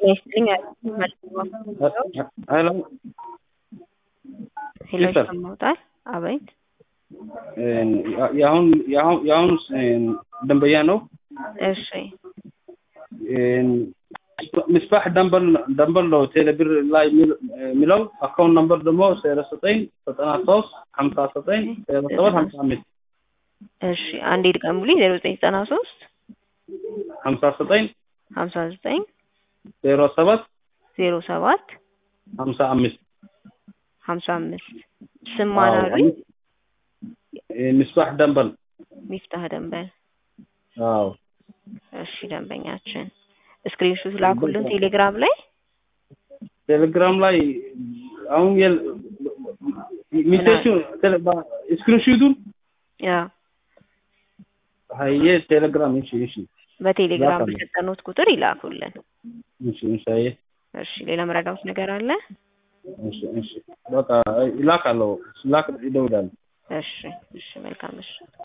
ይስጥልኝ ሄሎ ሄሎ ይሰማል? ይሰማዎታል? አቤት የአሁን የአሁን የአሁን ደንበኛ ነው። እሺ ምስባሕ ደንበል ደንበል ነው ቴሌብር ላይ የሚል- የሚለው አካውንት ነምበር ደግሞ ዜሮ ዘጠኝ ዘጠና ሶስት ሀምሳ ዘጠኝ ዜሮ ሰባት ሀምሳ አምስት እሺ አንዴ ድገሙልኝ ዜሮ ዘጠኝ ዘጠና ሶስት ሀምሳ ዘጠኝ ሀምሳ ዘጠኝ ዜሮ ሰባት ዜሮ ሰባት ሀምሳ አምስት ሀምሳ አምስት ስም ማን አሉኝ? ምስባሕ ደንበል ሚፍታህ ደንበል አዎ እሺ ደንበኛችን ስክሪንሾት ላኩልን ቴሌግራም ላይ ቴሌግራም ላይ አሁን የል ሚሴቹ ስክሪንሹቱን ያ ሀየ ቴሌግራም እሺ እሺ በቴሌግራም ላኩልን። በሰጠኑት ቁጥር ይላኩልን። እሺ እሺ ሀየ እሺ ሌላ መረዳት ነገር አለ? እሺ እሺ በቃ ይላካለሁ ላክ ይደውላል እሺ እሺ መልካም እሺ